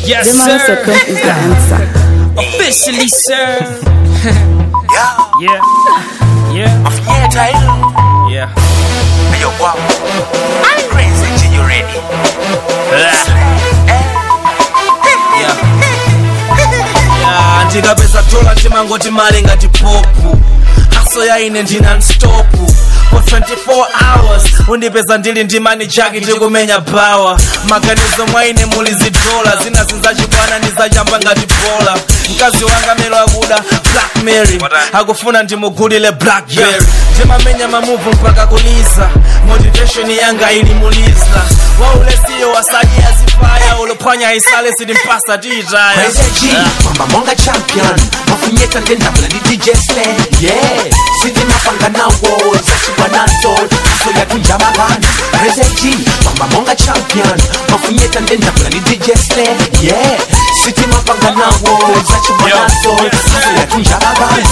Yes, Zimala sir. Sotcom is the answer. Officially, sir. Yeah, Yeah. Yeah. mafinyeta hilo. Yeah. Ayo kwao. Crazy G, you ready? Yeah. Yeah, ndikapeza dola ndimangoti mali ngati popu haso yaine ndinanstopu for 24 hours undipeza ndili ndi mani jaki tikumenya bawa maganizo mwaine muli zidola zina zinzachibwana ndizachamba ngati bola mkazi wanga melo akuda black mary akufuna ndimugulile blackberry ndimamenya mamuvu mpaka kulisa motivation yanga ilimuliza waulesiyo wasaji yazifaya ulophwanya isale silimpasa tiitaya Praise G, Mamba Monga champion Mafunyeta ndenda kula ni DJ Slay Yeah, City mapanga na walls Achibwa na soul, so ya kunja magani Praise G, Mamba Monga champion Mafunyeta ndenda kula ni DJ Slay Yeah, City mapanga na walls Achibwa na soul, so ya kunja magani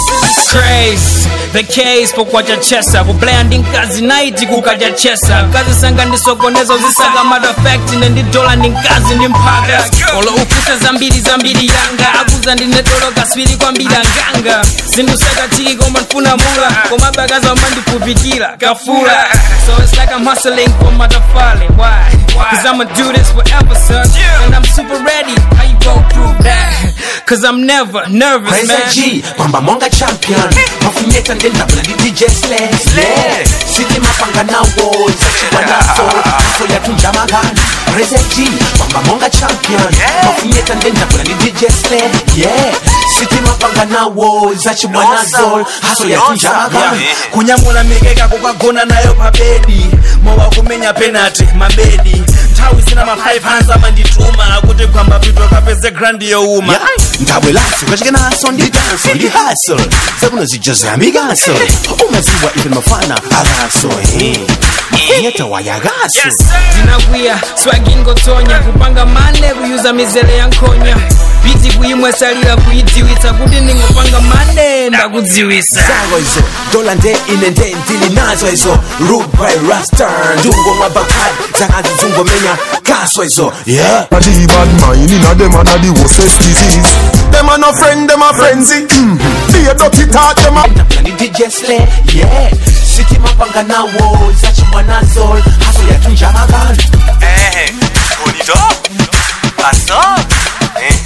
Craze, the case pokwacha chesa kublandi nkazi naiti kukaja chesa kazi sanga ndisokonezo zisaka madafekti nendidola ndi nkazi ndi mpaka olo ufuse zambiri zambiri yanga akuza ndinedolo kaswiri kwambiri anganga sindusakatiki koma nfuna mula koma bakaza mandipupikira kafula so it's like I'm hustling for matafale why cause I'ma do this forever son and I'm super ready how you go prove that cause I'm never nervous Praise man G, Mamba Monga champion Mafunyeta ndenda kula ni DJ Slay Yeah, City mapanga na walls Achibwa na soul, so ya kunja magani Praise G, Mamba Monga champion Mafunyeta ndenda kula ni DJ Slay Yeah, City mapanga na walls Achibwa na soul, so ya kunja magani kunyamula mikeka kukagona nayo pabedi mowa kumenya penalty mabedi nthawi zina ma 5 hands amandituma kuti kwamba pito kapeze grandi youma Yai, ndabwelaso kachike naso ndi danso ndi hustle zakuno zijaza mikanso umaziwa even mafana akaso eh. mafunyeta wayakaso ndinakwiya swagingotonya kupanga mane kuyuza mizere ya nkhonya biti kuyimwesalira kuyidziwitsa kuti ndingopanga mane ndakudziwisa zako izo dola nde ine nde ndili nazo izo root by rasta ndungomwa bakad zakazi zungomenya kaso izo yeah A the bad mind inna them and a the worstest disease. Them a no friend, them a frenzy. Mm. Be a dirty talk, them a Ndapula ni DJ Slay, yeah City mapanga na walls achibwa na soul haso ya tunja magani Eh, hold it up. Pass up. Eh.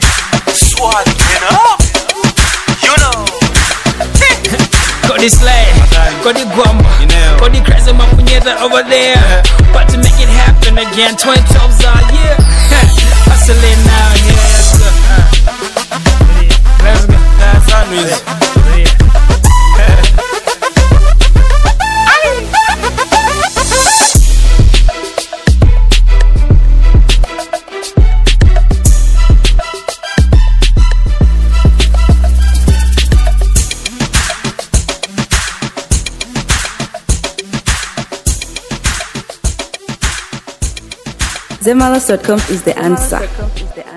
Swat it up. You know. Cody Slay, Cody Guamba, Cody Crazy Mafunyeta over there. About to make it happen again. 2012's our year. Hustling now, yeah. Let's go. Let's go. That's our music. Zimala Sotcom is the answer.